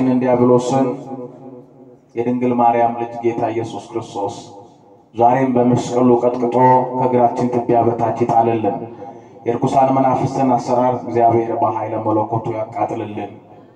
ጠላታችንን ዲያብሎስን የድንግል ማርያም ልጅ ጌታ ኢየሱስ ክርስቶስ ዛሬም በመስቀሉ ቀጥቅጦ ከእግራችን ትቢያ በታች ይጣልልን። የርኩሳን መናፍስትን አሰራር እግዚአብሔር በኃይለ መለኮቱ ያቃጥልልን።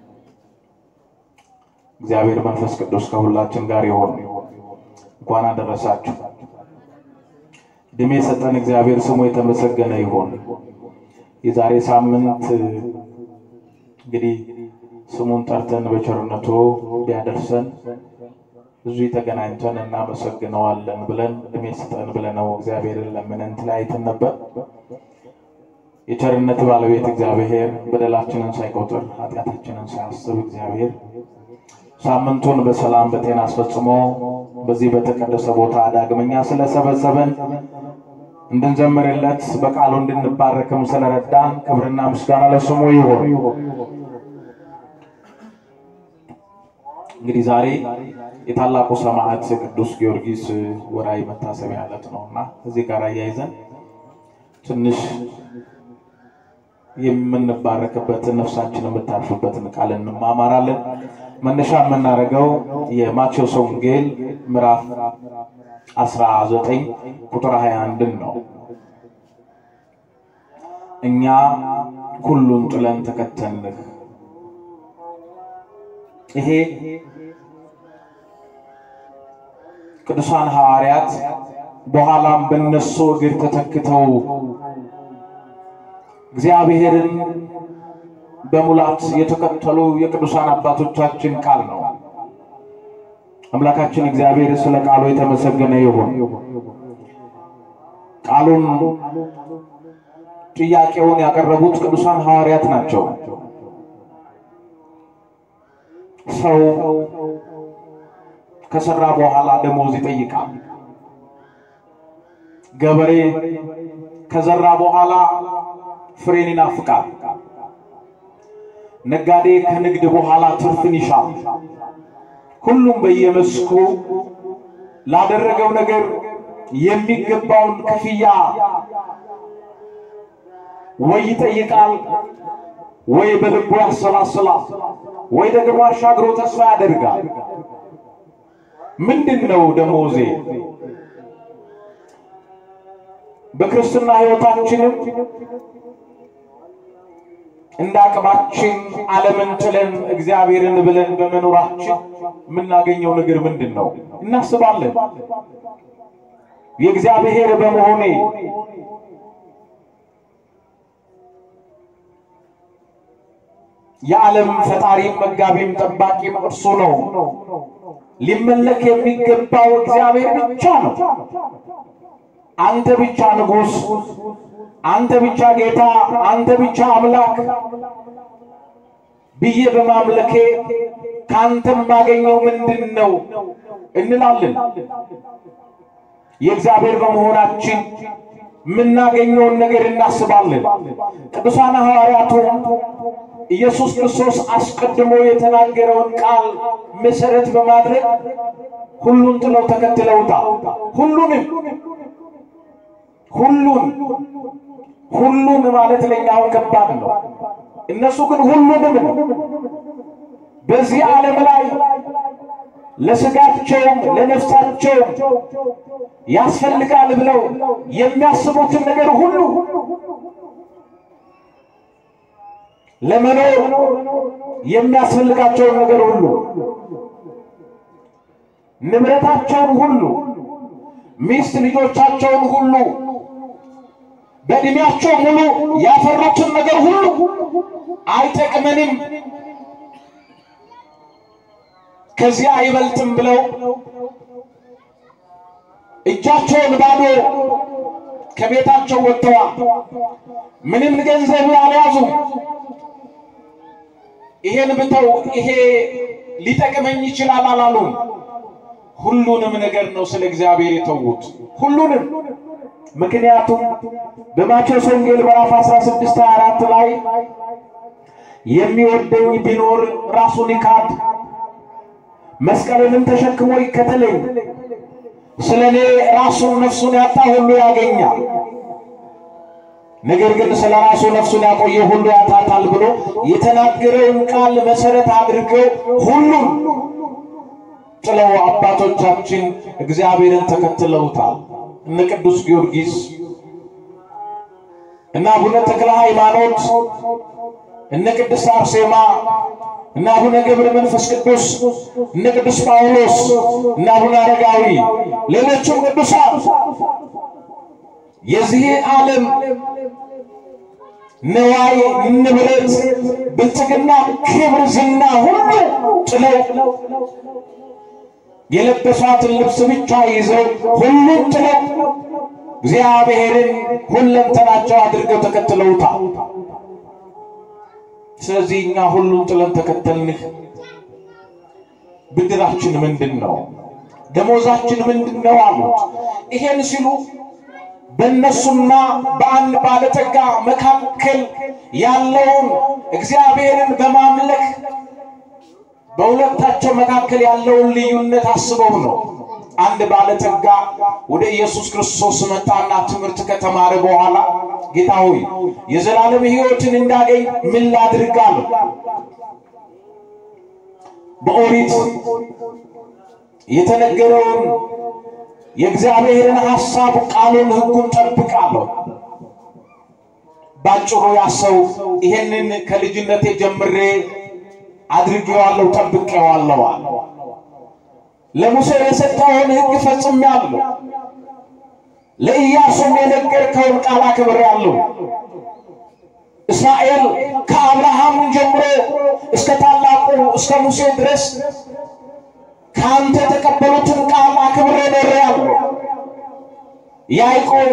እግዚአብሔር መንፈስ ቅዱስ ከሁላችን ጋር ይሆን። እንኳን አደረሳችሁ። እድሜ የሰጠን እግዚአብሔር ስሙ የተመሰገነ ይሆን። የዛሬ ሳምንት እንግዲህ ስሙን ጠርተን በቸርነቱ ቢያደርሰን እዚህ ተገናኝተን እናመሰግነዋለን ብለን እድሜ ስጠን ብለነው እግዚአብሔርን ለምነን ተለያይተን ነበር። የቸርነት ባለቤት እግዚአብሔር በደላችንን ሳይቆጥር ኃጢአታችንን ሳያስብ እግዚአብሔር ሳምንቱን በሰላም በጤና አስፈጽሞ በዚህ በተቀደሰ ቦታ ዳግመኛ ስለሰበሰበን እንድንዘምርለት በቃሉ እንድንባረክም ስለረዳን ክብርና ምስጋና ለስሙ ይሆን። እንግዲህ ዛሬ የታላቁ ሰማዕት ቅዱስ ጊዮርጊስ ወርኃዊ መታሰቢያ ዕለት ነው እና እዚህ ጋር አያይዘን ትንሽ የምንባረክበትን ነፍሳችን የምታርፍበትን ቃል እንማማራለን። መነሻ የምናደርገው የማቴዎስ ወንጌል ምዕራፍ 19 ቁጥር 21 ነው። እኛ ሁሉን ጥለን ተከተልንህ። ይሄ ቅዱሳን ሐዋርያት በኋላም በነሱ እግር ተተክተው እግዚአብሔርን በሙላት የተከተሉ የቅዱሳን አባቶቻችን ቃል ነው። አምላካችን እግዚአብሔር ስለ ቃሉ የተመሰገነ ይሁን። ቃሉን ጥያቄውን ያቀረቡት ቅዱሳን ሐዋርያት ናቸው። ሰው ከሰራ በኋላ ደሞዝ ይጠይቃል። ገበሬ ከዘራ በኋላ ፍሬን ይናፍቃል። ነጋዴ ከንግድ በኋላ ትርፍን ይሻል። ሁሉም በየመስኩ ላደረገው ነገር የሚገባውን ክፍያ ወይ ይጠይቃል፣ ወይ በልቡ ያሰላስላል፣ ወይ ደግሞ አሻግሮ ተስፋ ያደርጋል። ምንድን ነው ደሞዜ? በክርስትና ሕይወታችንም እንደ አቅማችን ዓለምን ጥለን እግዚአብሔርን ብለን በመኖራችን የምናገኘው ነገር ምንድን ነው? እናስባለን። የእግዚአብሔር በመሆኔ የዓለም ፈጣሪም መጋቢም ጠባቂም እርሱ ነው። ሊመለክ የሚገባው እግዚአብሔር ብቻ ነው። አንተ ብቻ ንጉሥ፣ አንተ ብቻ ጌታ፣ አንተ ብቻ አምላክ ብዬ በማምለኬ ከአንተ የማገኘው ምንድን ነው እንላለን። የእግዚአብሔር በመሆናችን የምናገኘውን ነገር እናስባለን። ቅዱሳን ሐዋርያቱ ኢየሱስ ክርስቶስ አስቀድሞ የተናገረውን ቃል መሰረት በማድረግ ሁሉን ጥለው ተከትለውታል። ሁሉንም ሁሉን ሁሉን ማለት ለኛ አሁን ከባድ ነው። እነሱ ግን ሁሉንም ነው። በዚህ ዓለም ላይ ለስጋቸውም ለነፍሳቸውም ያስፈልጋል ብለው የሚያስቡትን ነገር ሁሉ ለመኖር የሚያስፈልጋቸውን ነገር ሁሉ ንብረታቸውን ሁሉ ሚስት ልጆቻቸውን ሁሉ በእድሜያቸው ሙሉ ያፈሩትን ነገር ሁሉ አይጠቅመንም፣ ከዚያ አይበልጥም ብለው እጃቸውን ባዶ ከቤታቸው ወጥተዋል። ምንም ገንዘብ አልያዙም። ይሄን ብተው ይሄ ሊጠቅመኝ ይችላል አላሉም። ሁሉንም ነገር ነው ስለ እግዚአብሔር የተዉት፣ ሁሉንም ምክንያቱም በማቴዎስ ወንጌል ምዕራፍ 16 24 ላይ የሚወደኝ ቢኖር ራሱን ይካድ መስቀልንም ተሸክሞ ይከተለኝ፣ ስለ እኔ ራሱን ነፍሱን ያጣ ሁሉ ያገኛል፣ ነገር ግን ስለ ራሱ ነፍሱን ያቆየ ሁሉ ያጣታል ብሎ የተናገረውን ቃል መሰረት አድርገው ሁሉም ጥለው አባቶቻችን እግዚአብሔርን ተከትለውታል። እነ ቅዱስ ጊዮርጊስ እና አቡነ ተክለ ሃይማኖት እነ ቅድስት አርሴማ እነ አቡነ ገብረ መንፈስ ቅዱስ እነ ቅዱስ ጳውሎስ እነ አቡነ አረጋዊ ሌሎችም ቅዱሳን የዚህ ዓለም ነዋይ ንብረት ብልጽግና፣ ክብር፣ ዝና ሁሉ ጥለው የለበሷትን ልብስ ብቻ ይዘው ሁሉም ጥለው እግዚአብሔርን ሁለንተናቸው አድርገው ተከትለውታል። ስለዚህ እኛ ሁሉም ጥለን ተከተልንህ። ብድራችን ምንድን ነው? ደሞዛችን ምንድን ነው አሉት። ይሄን ሲሉ በእነሱና በአንድ ባለጠጋ መካከል ያለውን እግዚአብሔርን በማምለክ በሁለታቸው መካከል ያለውን ልዩነት አስበው ነው። አንድ ባለጠጋ ወደ ኢየሱስ ክርስቶስ መጣና ትምህርት ከተማረ በኋላ ጌታ ሆይ የዘላለም ሕይወትን እንዳገኝ ምን ላድርግ አለው። በኦሪት የተነገረውን የእግዚአብሔርን ሐሳብ ቃሉን፣ ሕጉን ጠብቃለሁ። ባጭሩ ያሰው ይሄንን ከልጅነቴ ጀምሬ አድርጌዋለሁ፣ ጠብቄዋለሁ አለ። ለሙሴ የሰጠውን ሕግ ፈጽሜያለሁ። ለኢያሱም የነገርከውን ቃል አክብሬያለሁ። እስራኤል ከአብርሃም ጀምሮ እስከ ታላቁ እስከ ሙሴ ድረስ ከአንተ የተቀበሉትን ቃል አክብሬ ኖሬአለሁ። ያዕቆብ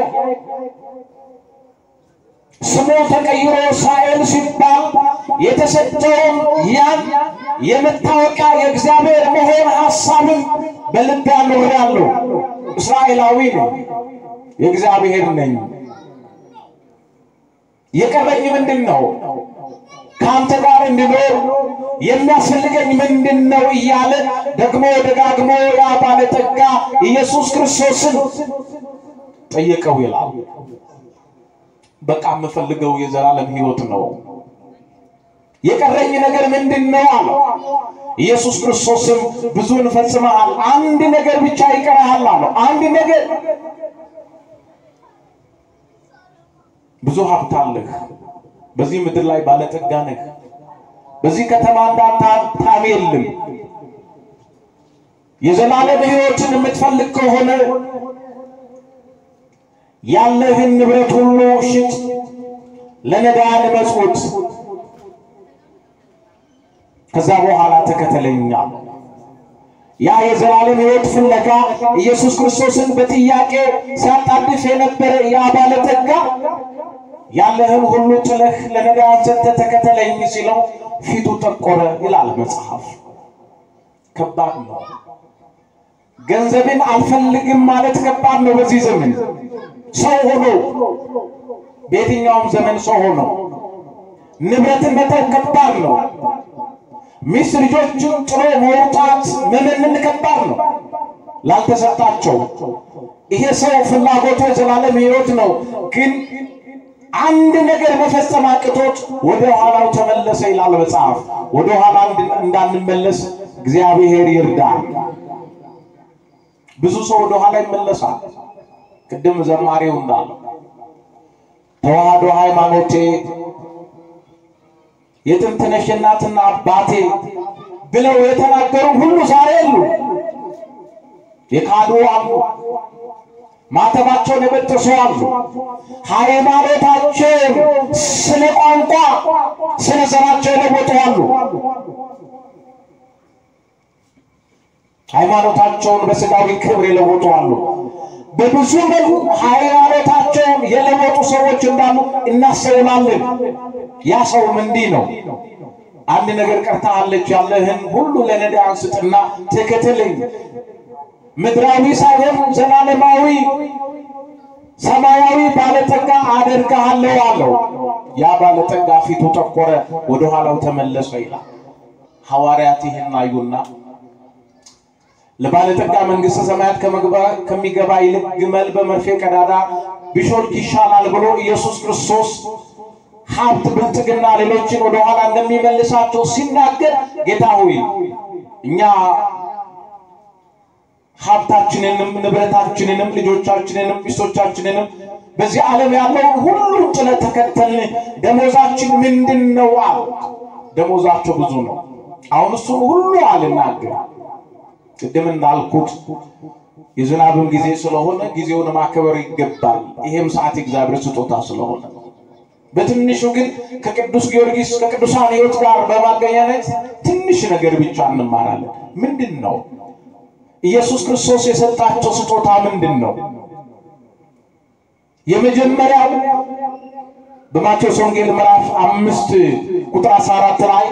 ስሙ ተቀይሮ እስራኤል ሲባል የተሰጠውን ያን የመታወቂያ የእግዚአብሔር መሆን ሐሳብን በልቤ አኖሬአለሁ። እስራኤላዊ ነኝ፣ የእግዚአብሔር ነኝ። የቀረኝ ምንድን ነው? ከአንተ ጋር እንድኖር የሚያስፈልገኝ ምንድን ነው? እያለ ደግሞ ደጋግሞ ያ ባለጠጋ ኢየሱስ ክርስቶስን ጠየቀው ይላል። በቃ የምፈልገው የዘላለም ሕይወት ነው። የቀረኝ ነገር ምንድን ነው አለው። ኢየሱስ ክርስቶስም ብዙን ፈጽመሃል፣ አንድ ነገር ብቻ ይቀርሃል አለው። አንድ ነገር ብዙ ሀብት አለህ፣ በዚህ ምድር ላይ ባለጠጋ ነህ። በዚህ ከተማ እንዳንተ ሀብታም የለም። የዘላለም ሕይወትን የምትፈልግ ከሆነ ያለህን ንብረት ሁሉ ሽጥ፣ ለነዳያን መጽውት፣ ከዛ በኋላ ተከተለኛ። ያ የዘላለም ሕይወት ፍለጋ ኢየሱስ ክርስቶስን በጥያቄ ሲያጣድፍ የነበረ ያ ባለጠጋ ያለህን ሁሉ ጥለህ ለነዳያን ሰጥተህ ተከተለኝ ሲለው ፊቱ ጠቆረ ይላል መጽሐፍ። ከባድ ነው። ገንዘብን አልፈልግም ማለት ከባድ ነው። በዚህ ዘመን ሰው ሆኖ በየትኛውም ዘመን ሰው ሆኖ ንብረትን መተው ከባድ ነው። ሚስት ልጆችን ጥሎ መውጣት መመንን ከባድ ነው ላልተሰጣቸው። ይሄ ሰው ፍላጎቱ የዘላለም ሕይወት ነው፣ ግን አንድ ነገር መፈጸም አቅቶት ወደ ኋላው ተመለሰ ይላል መጽሐፍ። ወደ ኋላ እንዳንመለስ እግዚአብሔር ይርዳል። ብዙ ሰው ወደ ኋላ ይመለሳል። ቅድም ዘማሪው እንዳለ ተዋህዶ ሃይማኖቴ የጥንት ነሽ እናትና አባቴ ብለው የተናገሩ ሁሉ ዛሬ የሉ። የካዱ አሉ፣ ማተባቸውን የበጠሱ አሉ። ሃይማኖታቸውን ስለ ቋንቋ ስለ ዘራቸው የለወጡ አሉ። ሃይማኖታቸውን በስጋዊ ክብር የለወጡ አሉ። በብዙ መልኩ ሃይማኖታቸውን የለወጡ ሰዎች እንዳሉ እናስተውላለን። ያ ሰውም እንዲህ ነው። አንድ ነገር ቀርታለች፣ ያለህን ሁሉ ለነዳያን ስጥና ተከተለኝ፣ ምድራዊ ሳይሆን ዘላለማዊ ሰማያዊ ባለጠጋ አደርግሃለሁ አለው። ያ ባለጠጋ ፊቱ ጠቆረ፣ ወደ ኋላው ተመለሰ ይላል። ሐዋርያት ይህን አዩና ለባለጠጋ መንግሥተ ሰማያት ከመግባ- ከሚገባ ይልቅ ግመል በመርፌ ቀዳዳ ቢሾልክ ይሻላል ብሎ ኢየሱስ ክርስቶስ ሀብት፣ ብልጥግና ሌሎችን ወደኋላ እንደሚመልሳቸው ሲናገር ጌታ ሆይ እኛ ሀብታችንንም ንብረታችንንም ልጆቻችንንም ሚስቶቻችንንም በዚህ ዓለም ያለውን ሁሉ ጥለን ተከተልን፣ ደሞዛችን ምንድን ነው አሉ። ደሞዛቸው ብዙ ነው። አሁን እሱን ሁሉ አልናገር። ቅድም እንዳልኩት የዝናብም ጊዜ ስለሆነ ጊዜውን ማክበር ይገባል። ይሄም ሰዓት የእግዚአብሔር ስጦታ ስለሆነ በትንሹ ግን ከቅዱስ ጊዮርጊስ ከቅዱሳን ሕይወት ጋር በማገናኘት ትንሽ ነገር ብቻ እንማራለን። ምንድን ነው ኢየሱስ ክርስቶስ የሰጣቸው ስጦታ ምንድን ነው? የመጀመሪያው በማቴዎስ ወንጌል ምዕራፍ አምስት ቁጥር 14 ላይ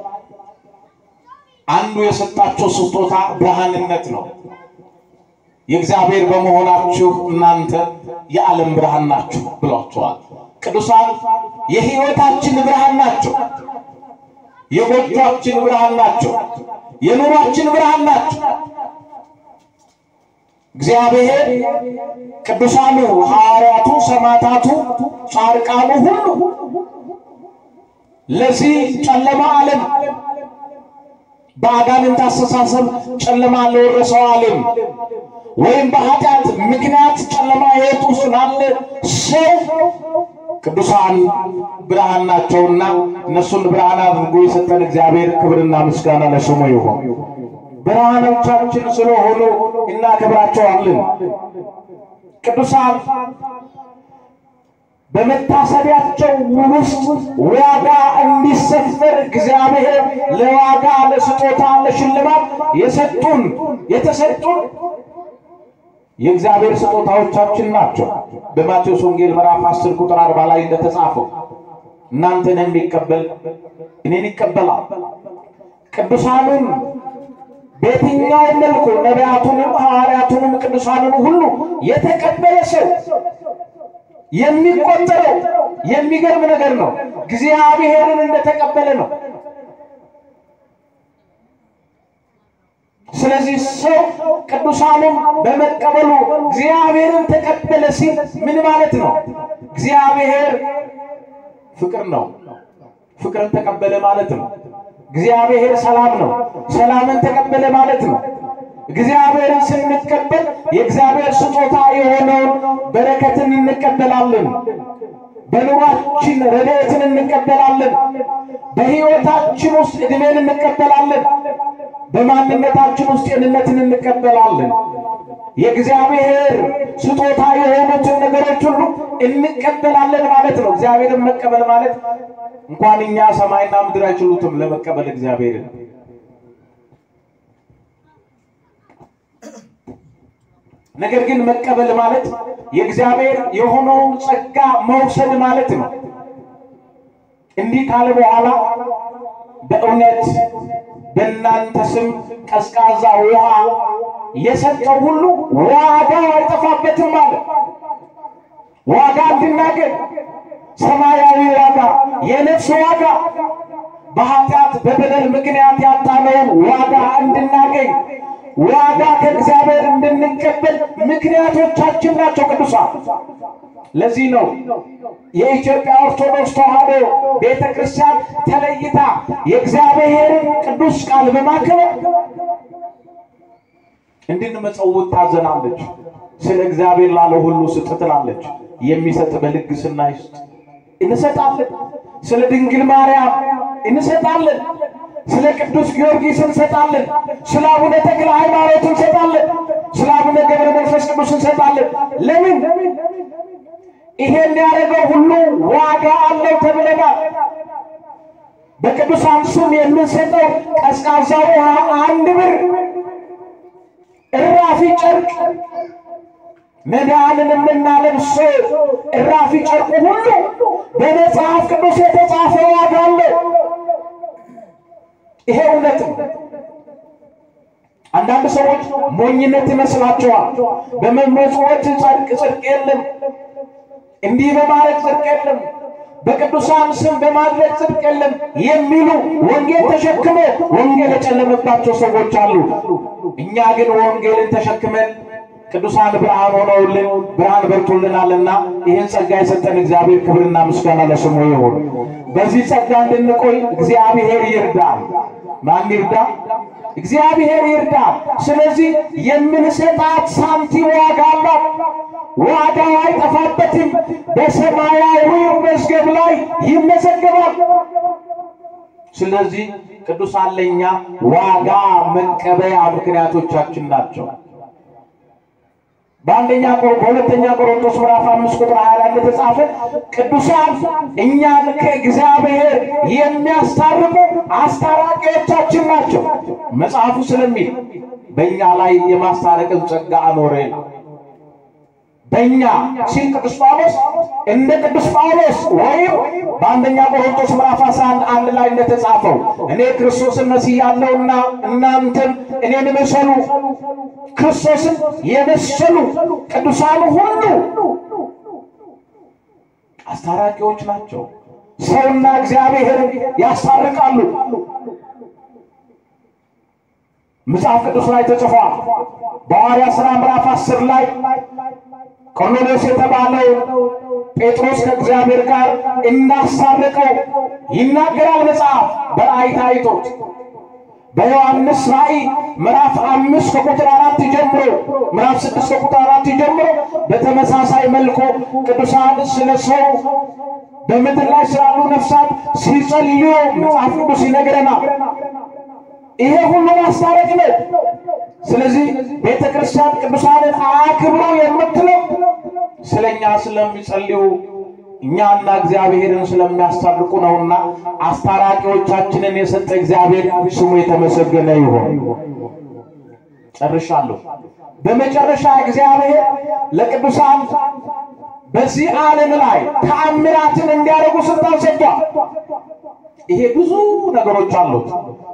አንዱ የሰጣቸው ስጦታ ብርሃንነት ነው። የእግዚአብሔር በመሆናችሁ እናንተ የዓለም ብርሃን ናችሁ ብሏቸዋል። ቅዱሳን የሕይወታችን ብርሃን ናቸው። የጎጇችን ብርሃን ናቸው። የኑሯችን ብርሃን ናቸው። እግዚአብሔር ቅዱሳኑ ሐዋርያቱ፣ ሰማዕታቱ፣ ጻድቃኑ ሁሉ ለዚህ ጨለማ ዓለም በአጋንንት አስተሳሰብ ጨለማ ለወረሰው ዓለም ወይም በኃጢአት ምክንያት ጨለማ ሕይወት ውስጥ ላለ ሰው ቅዱሳን ብርሃን ናቸውና እነሱን ብርሃን አድርጎ የሰጠን እግዚአብሔር ክብርና ምስጋና ለስሙ ይሁን። ብርሃኖቻችን ስለሆኑ እናከብራቸዋለን። ቅዱሳን በመታሰቢያቸው ውስጥ ዋጋ እንዲሰፈር እግዚአብሔር ለዋጋ ለስጦታ ለሽልማት የሰጡን የተሰጡን የእግዚአብሔር ስጦታዎቻችን ናቸው። በማቴዎስ ወንጌል ምዕራፍ 10 ቁጥር 40 ላይ እንደተጻፈው እናንተን የሚቀበል እኔን ይቀበላል። ቅዱሳኑን በየትኛው መልኩ ነቢያቱንም ሐዋርያቱንም ቅዱሳኑን ሁሉ የተቀበለ ሰው የሚቆጠረው የሚገርም ነገር ነው። እግዚአብሔርን እንደተቀበለ ነው። ስለዚህ ሰው ቅዱሳኑን በመቀበሉ እግዚአብሔርን ተቀበለ ሲል ምን ማለት ነው? እግዚአብሔር ፍቅር ነው። ፍቅርን ተቀበለ ማለት ነው። እግዚአብሔር ሰላም ነው። ሰላምን ተቀበለ ማለት ነው። እግዚአብሔርን ስንቀበል የእግዚአብሔር ስጦታ የሆነውን በረከትን እንቀበላለን። በኑሯችን ረድኤትን እንቀበላለን። በሕይወታችን ውስጥ ዕድሜን እንቀበላለን። በማንነታችን ውስጥ ጤንነትን እንቀበላለን። የእግዚአብሔር ስጦታ የሆኑትን ነገሮች ሁሉ እንቀበላለን ማለት ነው። እግዚአብሔርን መቀበል ማለት እንኳን እኛ ሰማይና ምድር አይችሉትም ለመቀበል እግዚአብሔርን ነገር ግን መቀበል ማለት የእግዚአብሔር የሆነውን ጸጋ መውሰድ ማለት ነው። እንዲህ ካለ በኋላ በእውነት በእናንተ ስም ቀዝቃዛ ውሃ የሰጠው ሁሉ ዋጋው አይጠፋበትም ማለት ዋጋ እንድናገኝ ሰማያዊ ዋጋ፣ የነፍስ ዋጋ በኃጢአት በበደል ምክንያት ያጣነውን ዋጋ እንድናገኝ ዋጋ ከእግዚአብሔር እንድንቀበል ምክንያቶቻችን ናቸው ቅዱሳን። ለዚህ ነው የኢትዮጵያ ኦርቶዶክስ ተዋሕዶ ቤተ ክርስቲያን ተለይታ የእግዚአብሔርን ቅዱስ ቃል በማክበር እንድንመጸውት ታዘናለች። ስለ እግዚአብሔር ላለ ሁሉ ስጥ ትላለች። የሚሰጥ በልግስና ይስጥ እንሰጣለን። ስለ ድንግል ማርያም እንሰጣለን። ስለ ቅዱስ ጊዮርጊስ እንሰጣለን። ስለ አቡነ ተክለ ሃይማኖት እንሰጣለን። ስለ አቡነ ገብረ መንፈስ ቅዱስ እንሰጣለን። ለምን? ይሄን ያደረገው ሁሉ ዋጋ አለው ተብለናል። በቅዱሳን ስም የምንሰጠው ቀዝቃዛ ውሃ አንድ ብር፣ እራፊ ጨርቅ መዳንን የምናለብሰው እራፊ ጨርቁ ሁሉ በመጽሐፍ ቅዱስ የተጻፈ ዋጋ አለው። ይሄ እውነት ነው። አንዳንድ ሰዎች ሞኝነት ይመስላቸዋል። በመመጽወት ጸድቅ ጽድቅ የለም፣ እንዲህ በማድረግ ጽድቅ የለም፣ በቅዱሳን ስም በማድረግ ጽድቅ የለም የሚሉ ወንጌል ተሸክመው ወንጌል የጨለመባቸው ሰዎች አሉ። እኛ ግን ወንጌልን ተሸክመን ቅዱሳን ብርሃን ሆነውልን ብርሃን በርቶልናልና ይህን ጸጋ የሰጠን እግዚአብሔር ክብርና ምስጋና ለስሙ ይሁን። በዚህ ጸጋ እንድንቆይ እግዚአብሔር ይርዳል። ማን ይርዳ? እግዚአብሔር ይርዳል። ስለዚህ የምንሰጣት ሳንቲም ዋጋ አላት። ዋጋው አይጠፋበትም። በሰማያዊው መዝገብ ላይ ይመዘገባል። ስለዚህ ቅዱሳን ለእኛ ዋጋ መቀበያ ምክንያቶቻችን ናቸው። በአንደኛ በሁለተኛ ቆሮንቶስ ምዕራፍ አምስት ቁጥር ሀያ ላይ እንደተጻፈ ቅዱሳን እኛን ከእግዚአብሔር የሚያስታርቁ አስታራቂዎቻችን ናቸው መጽሐፉ ስለሚል በእኛ ላይ የማስታረቅን ጸጋ አኖረ ነው። በእኛ ሲል ቅዱስ ጳውሎስ እንደ ቅዱስ ጳውሎስ ወይም በአንደኛ ቆሮንቶስ ምዕራፍ 11 አንድ ላይ እንደተጻፈው እኔ ክርስቶስን መስያለሁና እናንተም እኔን ምሰሉ። ክርስቶስን የመሰሉ ቅዱሳኑ ሁሉ አስታራቂዎች ናቸው። ሰውና እግዚአብሔርን ያስታርቃሉ። መጽሐፍ ቅዱስ ላይ ተጽፏል። በሐዋርያት ሥራ ምዕራፍ 10 ላይ ቆርኔሌዎስ የተባለው ጴጥሮስ ከእግዚአብሔር ጋር እንዳስታረቀው ይናገራል መጽሐፍ በራእይ ታይቶት። በዮሐንስ ራእይ ምዕራፍ አምስት ከቁጥር አራት ጀምሮ ምዕራፍ ስድስት ከቁጥር አራት ጀምሮ በተመሳሳይ መልኩ ቅዱሳን ስለ ሰው በምድር ላይ ስላሉ ነፍሳት ሲጸልዩ መጽሐፍ ቅዱስ ይነግረናል። ይሄ ሁሉ ማስታረቅ ነው። ስለዚህ ቤተ ክርስቲያን ቅዱሳንን አክብሮ የምትለው ስለኛ ስለሚጸልዩ እኛና እግዚአብሔርን ስለሚያስታርቁ ነውና አስታራቂዎቻችንን የሰጠ እግዚአብሔር ስሙ የተመሰገነ ይሁን። ጨርሻለሁ። በመጨረሻ እግዚአብሔር ለቅዱሳን በዚህ ዓለም ላይ ተአምራትን እንዲያደርጉ ስልጣን ሰጥቷል። ይሄ ብዙ ነገሮች አሉት።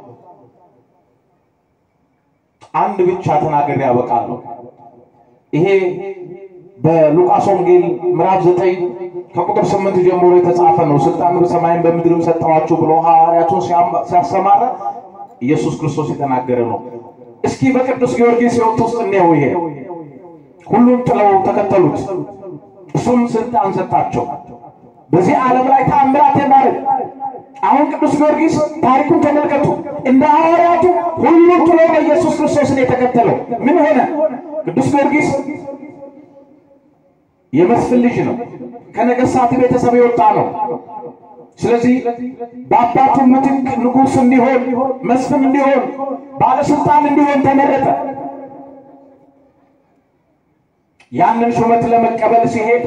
አንድ ብቻ ተናግሬ ያበቃለሁ። ይሄ በሉቃስ ወንጌል ምዕራፍ ዘጠኝ ከቁጥር ስምንት ጀምሮ የተጻፈ ነው። ስልጣን በሰማይም በምድርም ሰጠኋችሁ ብሎ ሐዋርያቱን ሲያሰማራ ኢየሱስ ክርስቶስ የተናገረ ነው። እስኪ በቅዱስ ጊዮርጊስ ሕይወት ውስጥ እንየው። ይሄ ሁሉም ጥለው ተከተሉት፣ እሱም ስልጣን ሰጣቸው በዚህ ዓለም ላይ ተአምራት የማድረግ አሁን ቅዱስ ጊዮርጊስ ታሪኩን ተመልከቱ። እንደ ሐዋርያቱ ሁሉም ጥሎ በኢየሱስ ክርስቶስን የተከተለው ምን ሆነ? ቅዱስ ጊዮርጊስ የመስፍን ልጅ ነው። ከነገሥታት ቤተሰብ የወጣ ነው። ስለዚህ በአባቱ ምትክ ንጉሥ እንዲሆን፣ መስፍን እንዲሆን፣ ባለስልጣን እንዲሆን ተመረጠ። ያንን ሹመት ለመቀበል ሲሄድ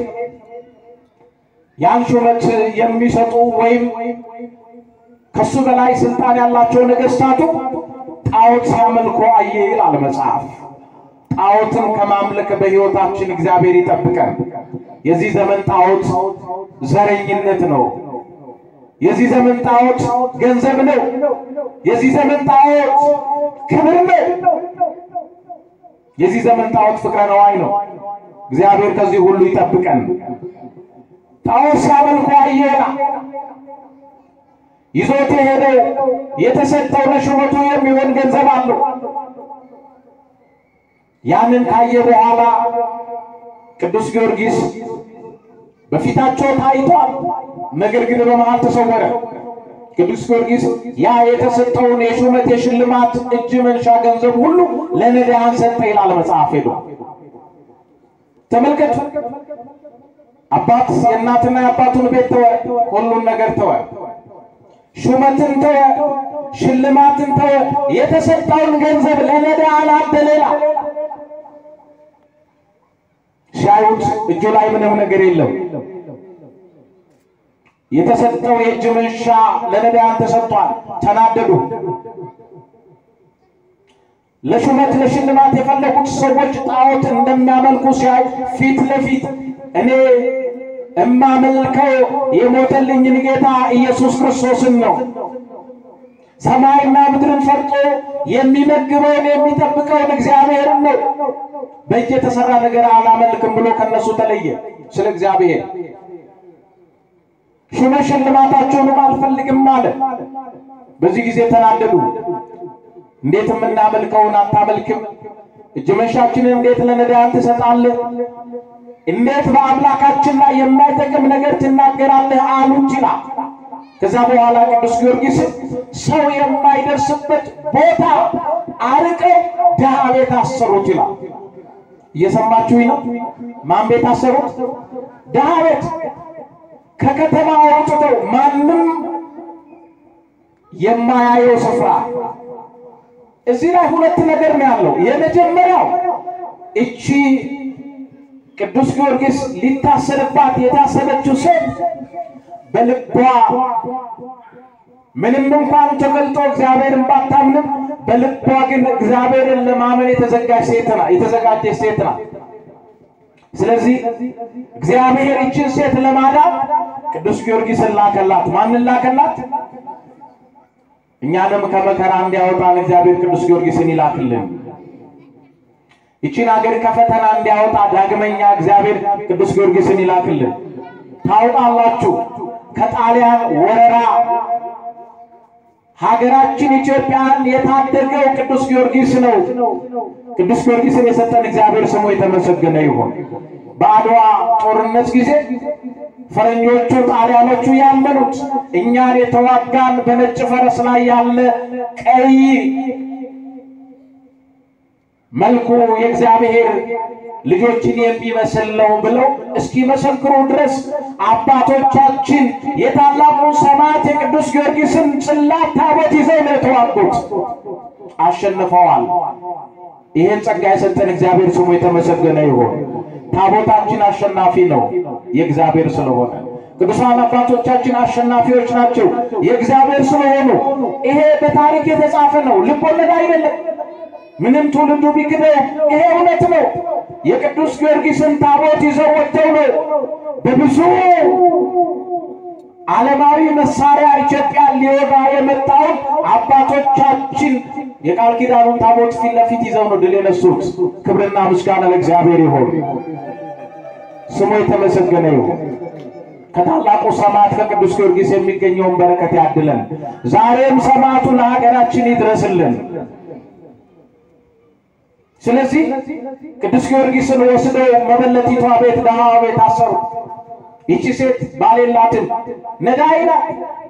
ያን ሹመት የሚሰጡ ወይም ከሱ በላይ ስልጣን ያላቸው ነገሥታቱ ጣዖት ሲያመልኩ አየ ይላል መጽሐፍ። ጣዖትን ከማምለክ በሕይወታችን እግዚአብሔር ይጠብቀን። የዚህ ዘመን ጣዖት ዘረኝነት ነው። የዚህ ዘመን ጣዖት ገንዘብ ነው። የዚህ ዘመን ጣዖት ክብር ነው። የዚህ ዘመን ጣዖት ፍቅረ ነዋይ ነው። እግዚአብሔር ከዚህ ሁሉ ይጠብቀን። ጣዖት ሲያመልኩ አየ ይላል። ይዞት የሄደው የተሰጠው ለሹመቱ የሚሆን ገንዘብ አለው። ያንን ካየ በኋላ ቅዱስ ጊዮርጊስ በፊታቸው ታይቷል፣ ነገር ግን በመሃል ተሰወረ። ቅዱስ ጊዮርጊስ ያ የተሰጠውን የሹመት የሽልማት እጅ መንሻ ገንዘብ ሁሉ ለነዳያን ሰጠ ይላል መጽሐፍ። ሄዶ ተመልከቱ። አባት የእናትና የአባቱን ቤት ተወ፣ ሁሉን ነገር ተወ። ሹመትን ተወ፣ ሽልማትን ተወ። የተሰጠውን ገንዘብ ለነዳያን አደለ ይላል። ሲያዩት እጁ ላይ ምንም ነገር የለም። የተሰጠው የእጅ መንሻ ለነዳያን ተሰጥቷል። ተናደዱ። ለሹመት ለሽልማት የፈለጉት ሰዎች ጣዖት እንደሚያመልኩ ሲያይ ፊት ለፊት እኔ እማመልከው የሞተልኝን ጌታ ኢየሱስ ክርስቶስን ነው ሰማይና ምድርን ፈርጦ የሚመግበውን የሚጠብቀውን እግዚአብሔርን ነው። በእጅ የተሰራ ነገር አላመልክም ብሎ ከነሱ ተለየ። ስለ እግዚአብሔር ሹመ ሽልማታችሁንም አልፈልግም አለ። በዚህ ጊዜ ተናደዱ። እንዴት የምናመልከውን አታመልክም? እጅ መንሻችንን እንዴት ለነዳያን ትሰጣለህ? እንዴት በአምላካችን ላይ የማይጠቅም ነገር ትናገራለህ? አሉት ይላል። ከዛ በኋላ ቅዱስ ጊዮርጊስ ሰው የማይደርስበት ቦታ አርቀው ድሃ ቤት አሰሩት ይላል። እየሰማችሁኝ ነው? ማን ቤት አሰሩት? ድሃ ቤት። ከከተማ አውጥተው ማንም የማያየው ስፍራ። እዚህ ላይ ሁለት ነገር ነው ያለው። የመጀመሪያው እቺ ቅዱስ ጊዮርጊስ ሊታሰርባት የታሰበችው ሴት በልቧ ምንም እንኳን ተገልጦ እግዚአብሔርን ባታምንም በልቧ ግን እግዚአብሔርን ለማመን የተዘጋጀች ሴት ናት የተዘጋጀች ሴት ናት። ስለዚህ እግዚአብሔር ይችን ሴት ለማዳን ቅዱስ ጊዮርጊስን ላከላት። ማንን ላከላት? እኛንም ከመከራ እንዲያወጣን እግዚአብሔር ቅዱስ ጊዮርጊስን ይላክልን። ይችን ሀገር ከፈተና እንዲያወጣ ዳግመኛ እግዚአብሔር ቅዱስ ጊዮርጊስን ይላክልን። ታውቃላችሁ ከጣሊያን ወረራ ሀገራችን ኢትዮጵያን የታደገው ቅዱስ ጊዮርጊስ ነው። ቅዱስ ጊዮርጊስን የሰጠን እግዚአብሔር ስሙ የተመሰገነ ይሁን። በአድዋ ጦርነት ጊዜ ፈረንጆቹ ጣሊያኖቹ ያመኑት እኛን የተዋጋን በነጭ ፈረስ ላይ ያለ ቀይ መልኩ የእግዚአብሔር ልጆችን የሚመስል ነው ብለው እስኪመሰክሩ ድረስ አባቶቻችን የታላቁ ሰማዕት የቅዱስ ጊዮርጊስን ጽላት ታቦት ይዘው ነው የተዋጉት። አሸንፈዋል። ይህን ጸጋ የሰጠን እግዚአብሔር ስሙ የተመሰገነ ይሁን። ታቦታችን አሸናፊ ነው የእግዚአብሔር ስለሆነ ቅዱሳን አባቶቻችን አሸናፊዎች ናቸው የእግዚአብሔር ስለሆኑ። ይሄ በታሪክ የተጻፈ ነው፣ ልብ ወለድ አይደለም። ምንም ትውልዱ ቢክደው ይሄ እውነት ነው። የቅዱስ ጊዮርጊስን ታቦት ይዘው ወጥተው ነው በብዙ ዓለማዊ መሳሪያ ኢትዮጵያን ሊወጋ የመጣውን አባቶቻችን የቃል ኪዳኑን ታቦት ፊት ለፊት ይዘው ነው ድል የነሱት። ክብርና ምስጋና ለእግዚአብሔር ይሁን፣ ስሙ የተመሰገነ ይሁን። ከታላቁ ሰማዕት ከቅዱስ ጊዮርጊስ የሚገኘውን በረከት ያድለን። ዛሬም ሰማዕቱ ለሀገራችን ይድረስልን። ስለዚህ ቅዱስ ጊዮርጊስን ወስደው መበለቲቷ ቤት ደሃዋ ቤት አሰሩ። ይቺ ሴት ባል የላትም፣ ነዳይ ናት።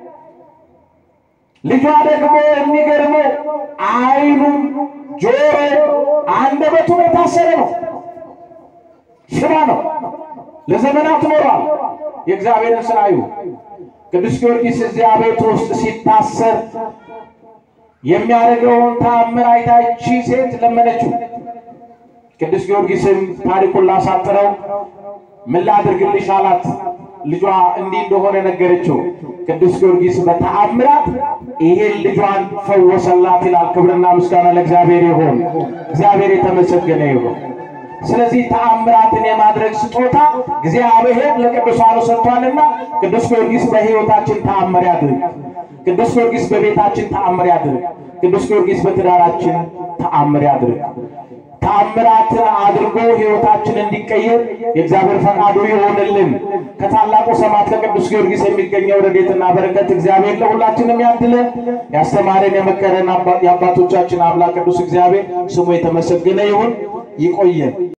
ልጇ ደግሞ የሚገርመው ዓይኑ፣ ጆሮ፣ አንደበቱ የታሰረ ነው። ሽባ ነው። ለዘመናት ኖሯል። የእግዚአብሔርን ስራ እዩ። ቅዱስ ጊዮርጊስ እዚያ ቤት ውስጥ ሲታሰር የሚያደርገውን ተአምር አይታ ይቺ ሴት ለመነችው። ቅዱስ ጊዮርጊስም ታሪኩን ላሳጥረው ምን ላድርግልሽ አላት። ልጇ እንዲህ እንደሆነ ነገረችው። ቅዱስ ጊዮርጊስ በተአምራት ይሄን ልጇን ፈወሰላት ይላል። ክብርና ምስጋና ለእግዚአብሔር ይሁን። እግዚአብሔር የተመሰገነ ይሁን። ስለዚህ ተአምራትን የማድረግ ስጦታ እግዚአብሔር ለቅዱሳኑ ሰጥቷልና ቅዱስ ጊዮርጊስ በሕይወታችን ተአምር ያድርግ። ቅዱስ ጊዮርጊስ በቤታችን ተአምር ያድርግ። ቅዱስ ጊዮርጊስ በትዳራችን ተአምር ያድርግ። ተአምራትን አድርጎ ሕይወታችን እንዲቀየር የእግዚአብሔር ፈቃዱ ይሆንልን። ከታላቁ ሰማዕት ከቅዱስ ጊዮርጊስ የሚገኘው ረድኤትና በረከት እግዚአብሔር ለሁላችንም ያድለን። ያስተማረን የመከረን የአባቶቻችን አምላክ ቅዱስ እግዚአብሔር ስሙ የተመሰገነ ይሁን። ይቆየን።